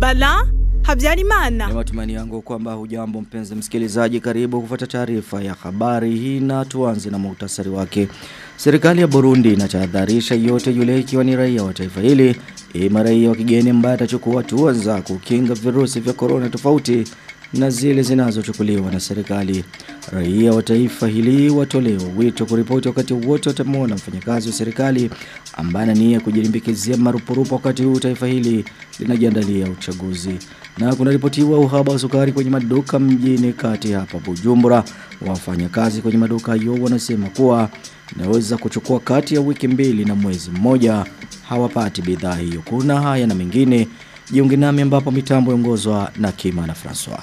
Bala Habyarimana. Ni matumaini yangu kwamba hujambo mpenzi msikilizaji karibu kufuata taarifa ya habari hii na tuanze na muhtasari wake. Serikali ya Burundi inatahadharisha yote yule ikiwa ni raia wa taifa hili ima raia wa kigeni ambaye atachukua hatua za kukinga virusi vya corona tofauti na zile zinazochukuliwa na serikali. Raia wa taifa hili watolewa wito kuripoti wakati wote watamwona mfanyakazi wa serikali ambaye ana nia kujilimbikizia marupurupu wakati huu taifa hili linajiandalia uchaguzi. Na kunaripotiwa uhaba wa sukari kwenye maduka mjini kati hapa Bujumbura. Wafanyakazi kwenye maduka hayo wanasema kuwa inaweza kuchukua kati ya wiki mbili na mwezi mmoja hawapati bidhaa hiyo. Kuna haya na mengine jiunge nami ambapo mitambo iongozwa na Kima na Francois.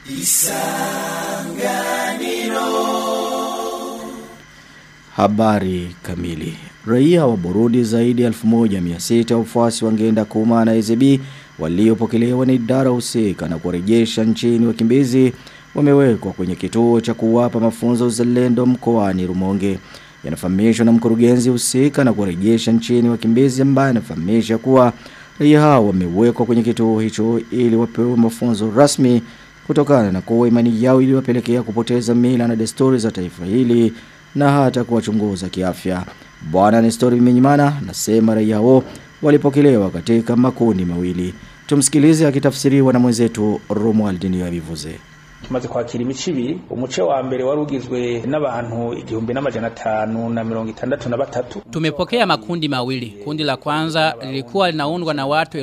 Habari kamili. Raia wa Burundi zaidi ya 1600 wafuasi wangeenda kuma na EZB waliopokelewa na idara husika na kurejesha nchini wakimbizi wamewekwa kwenye kituo cha kuwapa mafunzo uzalendo mkoani Rumonge. Yanafahamishwa na mkurugenzi husika na kurejesha nchini wakimbizi ambaye anafahamisha kuwa raia hao wamewekwa kwenye kituo hicho ili wapewe mafunzo rasmi kutokana na kuwa imani yao iliwapelekea kupoteza mila na desturi za taifa hili na hata kuwachunguza kiafya. Bwana Nestori Minyimana nasema raia hao walipokelewa katika makundi mawili. Tumsikilize akitafsiriwa na mwenzetu Romuald Niyabivuze. tumaze kwakira imico ibiri umuce wa mbere wari ugizwe n'abantu igihumbi n'amajana atanu na mirongo itandatu na batatu Tumepokea makundi mawili. Kundi la kwanza lilikuwa linaundwa na watu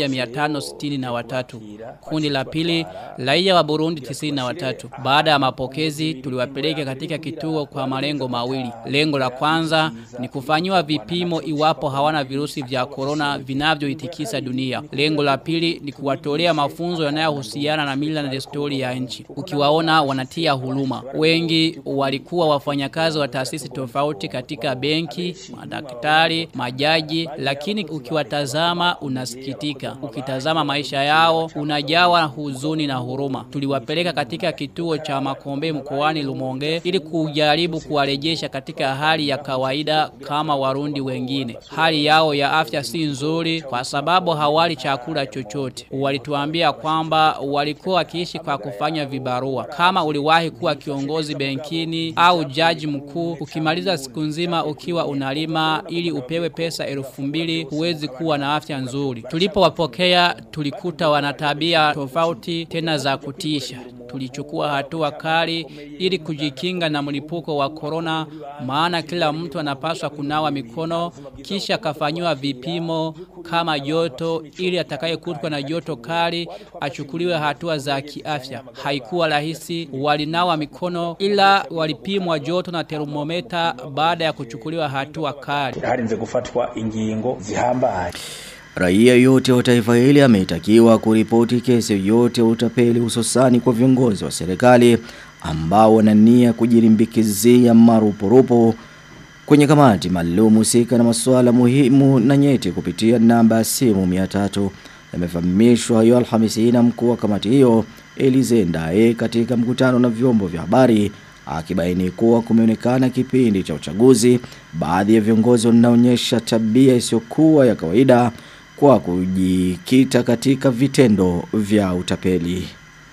1563. Kundi la pili raia wa Burundi 93. Baada ya mapokezi tuliwapeleka katika kituo kwa malengo mawili. Lengo la kwanza ni kufanyiwa vipimo iwapo hawana virusi vya corona vinavyoitikisa dunia. Lengo la pili ni kuwatolea mafunzo yanayohusiana na mila na desturi ya nchi. Ukiwaona wanatia huruma. Wengi walikuwa wafanyakazi wa taasisi tofauti katika benki, madaktari, majaji, lakini ukiwatazama unasikitika. Ukitazama maisha yao unajawa huzuni na huruma. Tuliwapeleka katika kituo cha Makombe mkoani Lumonge ili kujaribu kuwarejesha katika hali ya kawaida kama warundi wengine. Hali yao ya afya si nzuri kwa sababu hawali chakula chochote. Walituambia kwamba walikuwa wakiishi kwa kufanya vibarua. Kama uliwahi kuwa kiongozi benkini au jaji mkuu, ukimaliza siku nzima ukiwa unalima ili upewe pesa elfu mbili huwezi kuwa na afya nzuri. Tulipowapokea tulikuta wana tabia tofauti tena za kutisha. Tulichukua hatua kali ili kujikinga na mlipuko wa corona maana kila mtu anapaswa kunawa mikono kisha kafanywa vipimo kama joto ili atakayekutwa na joto kali achukuliwe hatua za kiafya. Haikuwa rahisi walinawa mikono ila walipimwa joto na termometa baada ya kuchukuliwa hatua kali. harinze gufatwa ingingo zihambaye Raia yote wa taifa hili ameitakiwa kuripoti kesi yoyote ya utapeli hususani kwa viongozi wa serikali ambao wana nia kujirimbikizia marupurupu kwenye kamati maalum husika na masuala muhimu na nyeti kupitia namba ya simu 300 yamefahamishwa hayo Alhamisi na mkuu wa kamati hiyo Elize Ndae katika mkutano na vyombo vya habari akibaini kuwa kumeonekana kipindi cha uchaguzi baadhi ya viongozi wanaonyesha tabia isiyokuwa ya kawaida kwa kujikita katika vitendo vya utapeli.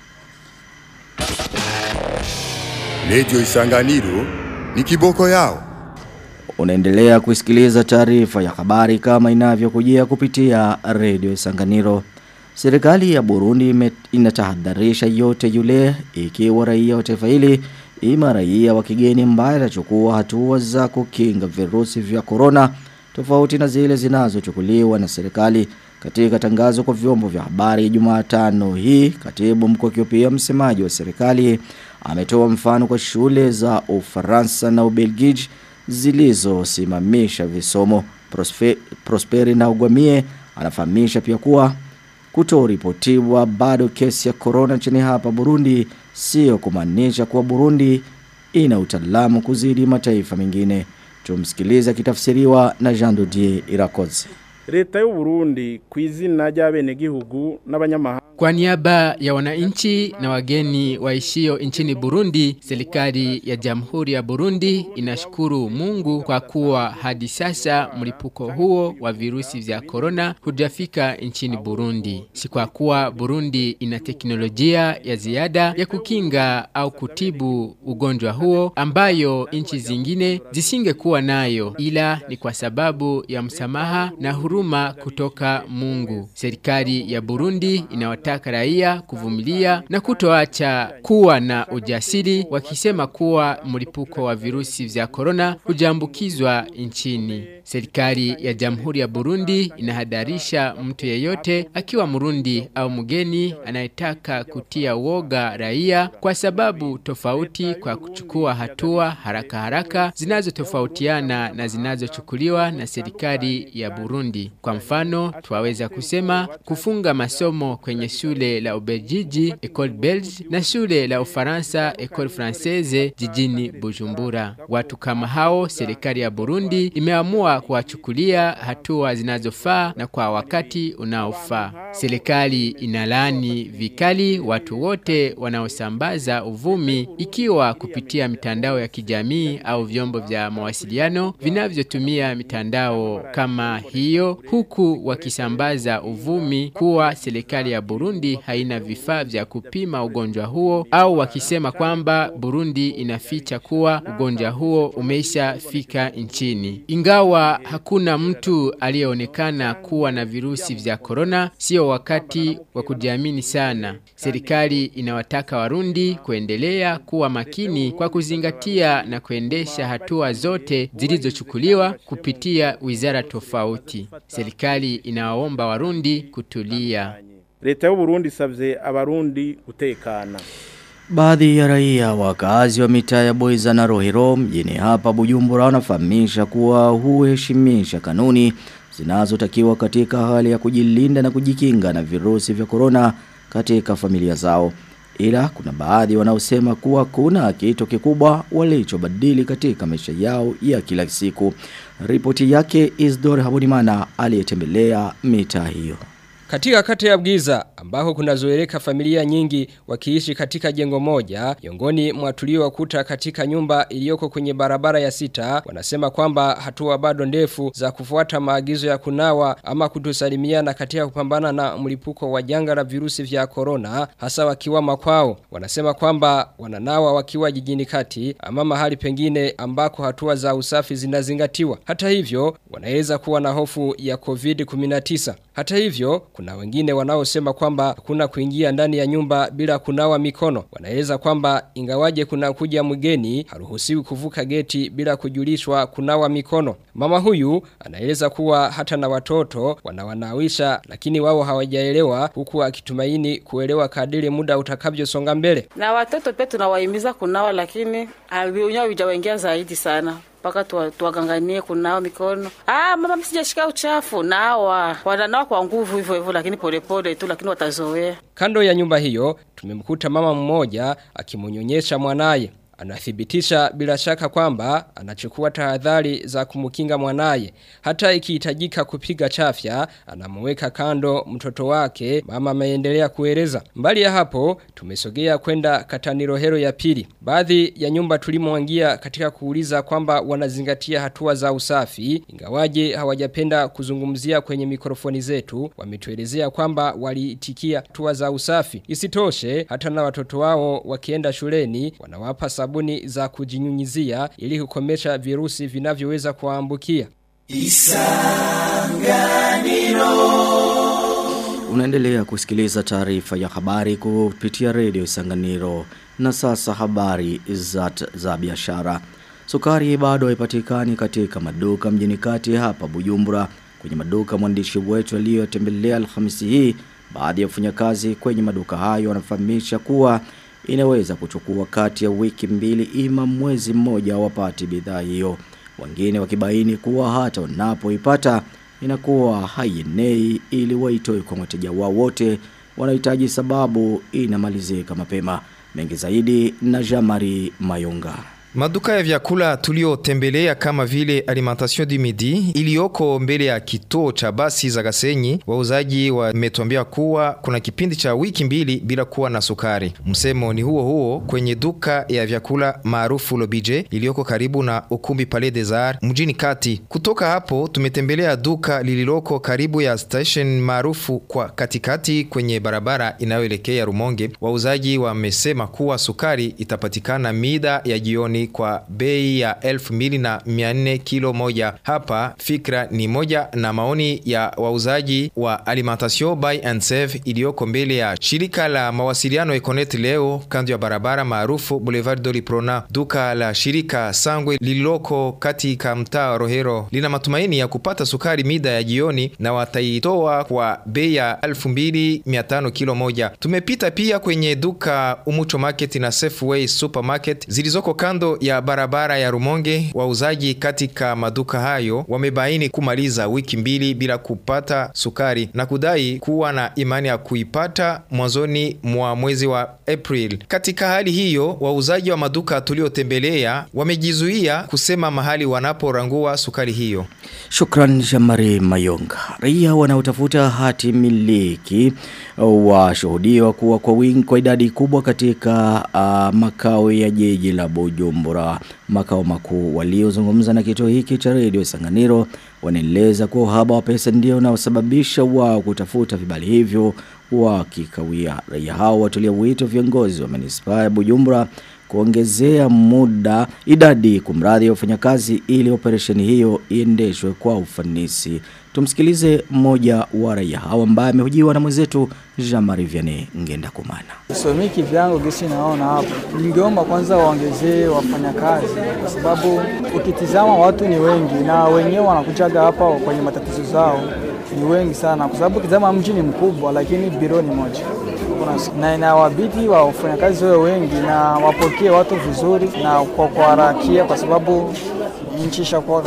Radio Isanganiro ni kiboko yao. Unaendelea kusikiliza taarifa ya habari kama inavyokujia kupitia Radio Isanganiro. Serikali ya Burundi ime- inatahadharisha yote yule ikiwa raia wa taifa hili ima raia wa kigeni ambaye atachukua hatua za kukinga virusi vya corona tofauti na zile zinazochukuliwa na serikali katika tangazo kwa vyombo vya habari Jumatano hii katibu mkuu akiwa pia msemaji wa serikali ametoa mfano kwa shule za Ufaransa na Ubelgiji zilizosimamisha visomo Prospe, Prosperi na Ugwamie anafahamisha pia kuwa kutoripotiwa bado kesi ya corona nchini hapa Burundi sio kumaanisha kuwa Burundi ina utaalamu kuzidi mataifa mengine. Tumsikilize kitafsiriwa na Jean Dodier Irakoze. leta y'u Burundi ku izina ry'abenegihugu n'abanyamahanga Kwa niaba ya wananchi na wageni waishio nchini Burundi, serikali ya Jamhuri ya Burundi inashukuru Mungu kwa kuwa hadi sasa mlipuko huo wa virusi vya corona hujafika nchini Burundi. Si kwa kuwa Burundi ina teknolojia ya ziada ya kukinga au kutibu ugonjwa huo ambayo nchi zingine zisingekuwa nayo, ila ni kwa sababu ya msamaha na huruma kutoka Mungu. Serikali ya Burundi inawataka raia kuvumilia na kutoacha kuwa na ujasiri wakisema kuwa mlipuko wa virusi vya corona hujaambukizwa nchini. Serikali ya Jamhuri ya Burundi inahadarisha mtu yeyote akiwa Murundi au mgeni anayetaka kutia woga raia kwa sababu tofauti kwa kuchukua hatua haraka haraka zinazotofautiana na zinazochukuliwa na serikali ya Burundi. Kwa mfano, twaweza kusema kufunga masomo kwenye shule la Ubelgiji Ecole Belge na shule la Ufaransa Ecole Française jijini Bujumbura. Watu kama hao serikali ya Burundi imeamua kuwachukulia hatua zinazofaa na kwa wakati unaofaa. Serikali inalani vikali watu wote wanaosambaza uvumi ikiwa kupitia mitandao ya kijamii au vyombo vya mawasiliano vinavyotumia mitandao kama hiyo huku wakisambaza uvumi kuwa serikali ya Burundi haina vifaa vya kupima ugonjwa huo au wakisema kwamba Burundi inaficha kuwa ugonjwa huo umeisha fika nchini. Ingawa hakuna mtu aliyeonekana kuwa na virusi vya corona, sio wakati wa kujiamini sana. Serikali inawataka Warundi kuendelea kuwa makini kwa kuzingatia na kuendesha hatua zote zilizochukuliwa kupitia wizara tofauti. Serikali inawaomba Warundi kutulia. leta y'u Burundi isavye abarundi gutekana Baadhi ya raia wakazi wa mitaa ya Boiza na Rohero mjini hapa Bujumbura wanafahamisha kuwa huheshimisha kanuni zinazotakiwa katika hali ya kujilinda na kujikinga na virusi vya korona katika familia zao. Ila kuna baadhi wanaosema kuwa kuna kitu kikubwa walichobadili katika maisha yao ya kila siku. Ripoti yake Isdor Habonimana aliyetembelea mitaa hiyo. Katika kata ya Bwiza ambako kunazoeleka familia nyingi wakiishi katika jengo moja, miongoni mwa tuliowakuta katika nyumba iliyoko kwenye barabara ya sita, wanasema kwamba hatua bado ndefu za kufuata maagizo ya kunawa ama kutosalimiana katika kupambana na mlipuko wa janga la virusi vya corona, hasa wakiwa makwao. Wanasema kwamba wananawa wakiwa jijini kati ama mahali pengine ambako hatua za usafi zinazingatiwa. Hata hivyo, wanaweza kuwa na hofu ya COVID-19. Hata hivyo, kuna wengine wanaosema kwamba kuna kuingia ndani ya nyumba bila kunawa mikono. Wanaeleza kwamba ingawaje kuna kuja mgeni, haruhusiwi kuvuka geti bila kujulishwa kunawa mikono. Mama huyu anaeleza kuwa hata na watoto wanawanawisha lakini wao hawajaelewa huku akitumaini kuelewa kadiri muda utakavyosonga mbele. Na watoto pia tunawahimiza kunawa lakini haviunyo vijawaingia zaidi sana mpaka tuwaganganie kunawa mikono. Ah, mama msijashika uchafu. Nawa wananawa kwa nguvu hivyo hivyo, lakini polepole tu, lakini watazoea. Kando ya nyumba hiyo tumemkuta mama mmoja akimunyonyesha mwanaye. Anathibitisha bila shaka kwamba anachukua tahadhari za kumkinga mwanaye. Hata ikihitajika kupiga chafya, anamweka kando mtoto wake. Mama ameendelea kueleza. Mbali ya hapo, tumesogea kwenda Katanirohero ya pili. Baadhi ya nyumba tulimoangia katika kuuliza kwamba wanazingatia hatua za usafi, ingawaje hawajapenda kuzungumzia kwenye mikrofoni zetu, wametuelezea kwamba waliitikia hatua za usafi. Isitoshe, hata na watoto wao wakienda shuleni, wanawapa sabuni za kujinyunyizia ili kukomesha virusi vinavyoweza kuambukia. Unaendelea kusikiliza taarifa ya habari kupitia redio Isanganiro na sasa habari za, za biashara. Sukari bado haipatikani katika maduka mjini kati hapa Bujumbura. Kwenye maduka mwandishi wetu aliyotembelea Alhamisi hii, baadhi ya wafanyakazi kwenye maduka hayo wanafahamisha kuwa inaweza kuchukua kati ya wiki mbili ima mwezi mmoja wapate bidhaa hiyo. Wengine wakibaini kuwa hata wanapoipata inakuwa haienei ili waitoe kwa wateja wao wote wanahitaji sababu inamalizika mapema. Mengi zaidi na Jamari Mayunga. Maduka ya vyakula tuliotembelea kama vile Alimentation du Midi iliyoko mbele ya kituo cha basi za Gasenyi, wauzaji wametuambia kuwa kuna kipindi cha wiki mbili bila kuwa na sukari. Msemo ni huo huo kwenye duka ya vyakula maarufu Lobije iliyoko karibu na ukumbi Palais des Arts mjini kati. Kutoka hapo tumetembelea duka lililoko karibu ya station maarufu kwa katikati kwenye barabara inayoelekea Rumonge. Wauzaji wamesema kuwa sukari itapatikana mida ya jioni kwa bei ya elfu mbili na mia nne kilo moja. Hapa fikra ni moja na maoni ya wauzaji wa Alimentation Buy and Save iliyoko mbele ya shirika la mawasiliano Econet leo kando ya barabara maarufu Boulevard Doliprona. Duka la shirika Sangwe lililoko katika mtaa wa Rohero lina matumaini ya kupata sukari mida ya jioni na wataitoa kwa bei ya 2500 kilo moja. Tumepita pia kwenye duka Umucho Market na Safeway Supermarket zilizoko kando ya barabara ya Rumonge. Wauzaji katika maduka hayo wamebaini kumaliza wiki mbili bila kupata sukari na kudai kuwa na imani ya kuipata mwanzoni mwa mwezi wa April. Katika hali hiyo, wauzaji wa maduka tuliotembelea wamejizuia kusema mahali wanaporangua sukari hiyo. Shukran Jamari Mayonga. Raia wanaotafuta hati miliki washuhudiwa kuwa kwa wingi kwa idadi kubwa katika uh, makao ya jiji la Bujumbura. Makao makuu waliozungumza na kituo hiki cha redio Sanganiro wanaeleza kuwa uhaba wa pesa ndio unaosababisha wao kutafuta vibali hivyo wakikawia. Raia hao watulia wito viongozi wa manispaa ya Bujumbura kuongezea muda idadi kumradhi ya wafanyakazi ili operesheni hiyo iendeshwe kwa ufanisi. Tumsikilize mmoja wa raia hao ambaye amehojiwa na mwenzetu Jean-Marie Vianney Ngenda Kumana. Somiki vyangu gisi naona hapo, ningeomba kwanza waongezee wafanyakazi, kwa sababu ukitizama watu ni wengi na wenyewe wanakujaga hapa kwenye matatizo zao ni wengi sana, kwa sababu ukitizama mji ni mkubwa, lakini biro ni moja na inawabidi wa wafanyakazi wawe wengi na wapokee watu vizuri na kwa kuharakia, kwa sababu nchi ishakuwa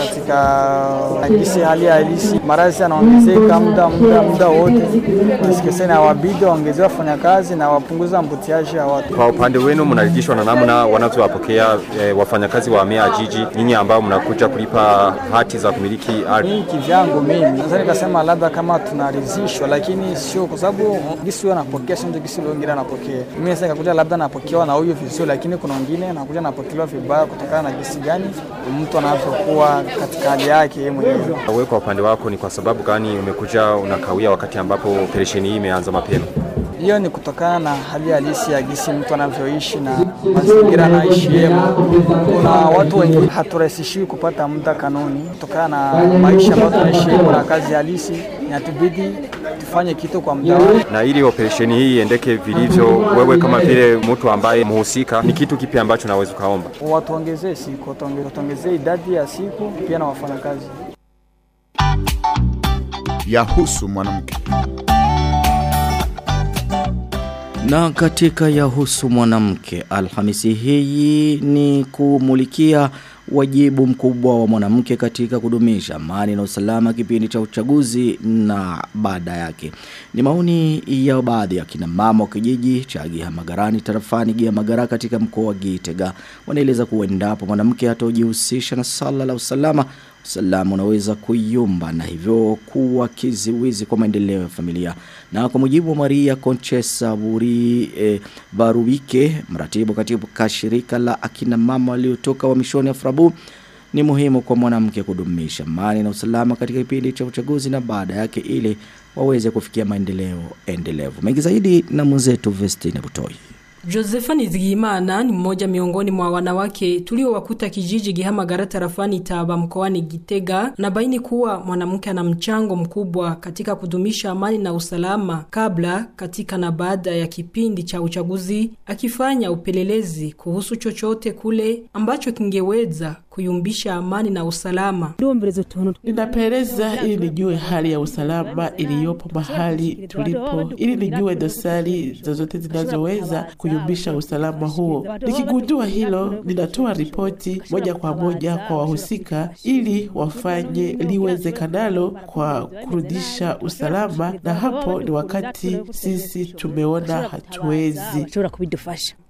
katika gisi hali halisi, maradhi yanaongezeka muda muda muda wote. Nasikisa na wabidi waongezee wafanyakazi na wapunguza mbutiaji ya watu. Kwa upande wenu mnaridhishwa na namna wanavyowapokea e, wafanyakazi wa mea jiji, nyinyi ambao mnakuja kulipa hati za kumiliki ardhi? Mimi kivyangu mimi naweza nikasema labda kama tunaridhishwa, lakini sio kwa sababu gisi huyo anapokea sio gisi wengine anapokea. Mimi naweza nikakuja labda napokewa na huyu vizuri, lakini kuna wengine anakuja napokelewa vibaya kutokana na gisi gani mtu anavyokuwa katika hali yake yeye mwenyewe. Wewe kwa upande wako ni kwa sababu gani umekuja unakawia wakati ambapo operesheni hii imeanza mapema? Hiyo ni kutokana na hali halisi ya gisi mtu anavyoishi na mazingira anaishi yema. Kuna watu wengi haturahisishiwi kupata muda kanuni kutokana na maisha ambayo tunaishi na kazi halisi, inatubidi tufanye kitu kwa muda wake. Na ili operesheni hii iendeke vilivyo, wewe kama vile mtu ambaye mhusika, ni kitu kipi ambacho naweza ukaomba? Watuongezee siku, watuongezee idadi ya siku pia na wafanyakazi. Yahusu mwanamke. Na katika yahusu mwanamke, Alhamisi hii ni kumulikia wajibu mkubwa wa mwanamke katika kudumisha amani na usalama kipindi cha uchaguzi na baada yake. Ni maoni ya baadhi ya kina mama wa kijiji cha Gihamagarani tarafani Gihamagara katika mkoa wa Gitega. Wanaeleza kuwa endapo mwanamke hatojihusisha na sala la usalama usalama unaweza kuyumba na hivyo kuwa kiziwizi kwa maendeleo ya familia. Na kwa mujibu wa Maria Conchesa Buri e, Barubike, mratibu katika shirika la akina mama waliotoka wamishoni Afrabu, ni muhimu kwa mwanamke kudumisha amani na usalama katika kipindi cha uchaguzi na baada yake ili waweze kufikia maendeleo endelevu. Mengi zaidi na mwenzetu Vestine Butoi. Josefa Nizigimana ni mmoja miongoni mwa wanawake tuliowakuta kijiji Gihamagara tarafani Taba mkoani Gitega na baini kuwa mwanamke ana mchango mkubwa katika kudumisha amani na usalama kabla, katika na baada ya kipindi cha uchaguzi, akifanya upelelezi kuhusu chochote kule ambacho kingeweza kuyumbisha amani na usalama. Ninapeleza ili nijue hali ya usalama iliyopo mahali tulipo, ili nijue dosari zozote zinazoweza kuyumbisha usalama huo. Nikigundua hilo, ninatoa ripoti moja kwa moja kwa wahusika ili wafanye liwezekanalo kwa kurudisha usalama, na hapo ni wakati sisi tumeona hatuwezi.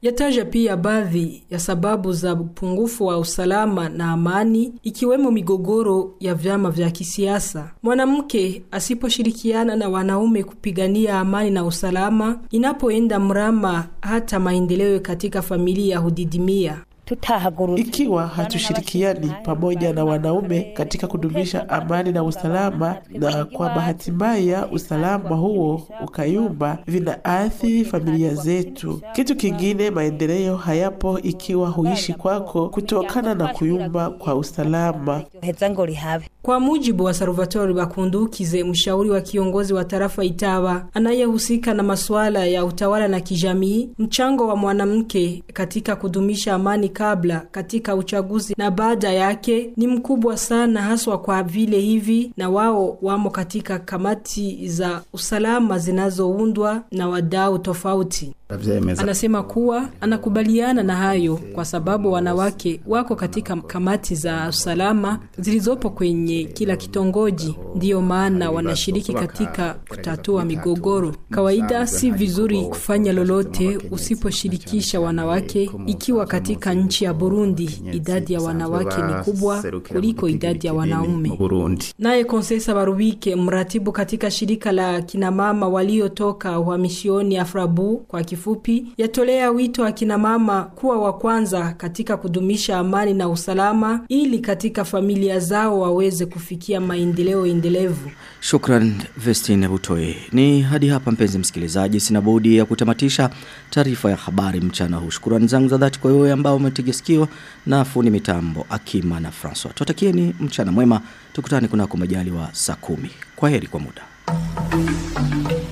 Yataja pia baadhi ya sababu za upungufu wa usalama na amani ikiwemo migogoro ya vyama vya kisiasa. Mwanamke asiposhirikiana na wanaume kupigania amani na usalama, inapoenda mrama hata maendeleo katika familia hudidimia. Ikiwa hatushirikiani pamoja na wanaume katika kudumisha amani na usalama, na kwa bahati mbaya usalama huo ukayumba, vinaathiri familia zetu. Kitu kingine, maendeleo hayapo ikiwa huishi kwako kutokana na kuyumba kwa usalama. Kwa mujibu wa Salvatore Bakundukize, mshauri wa kiongozi wa tarafa Itaba anayehusika na masuala ya utawala na kijamii, mchango wa mwanamke katika kudumisha amani kabla, katika uchaguzi na baada yake ni mkubwa sana, haswa kwa vile hivi na wao wamo katika kamati za usalama zinazoundwa na wadau tofauti. Anasema kuwa anakubaliana na hayo kwa sababu wanawake wako katika kamati za usalama zilizopo kwenye kila kitongoji, ndiyo maana wanashiriki katika kutatua migogoro. Kawaida si vizuri kufanya lolote usiposhirikisha wanawake, ikiwa katika nchi ya Burundi idadi ya wanawake ni kubwa kuliko idadi ya wanaume. Naye Konsesa Barubike, mratibu katika shirika la kinamama waliotoka uhamishoni Afrabu kwa kifupi, yatolea wito akina mama kuwa wa kwanza katika kudumisha amani na usalama ili katika familia zao waweze kufikia maendeleo endelevu. Shukran Vestine Butoi. Ni hadi hapa mpenzi msikilizaji sina budi ya kutamatisha taarifa ya habari mchana huu. Shukrani zangu za dhati kwa wewe ambao umetega sikio na fundi mitambo Akima na François. Tutakieni mchana mwema. Tukutane kunako majaliwa saa kumi. Kwaheri kwa muda.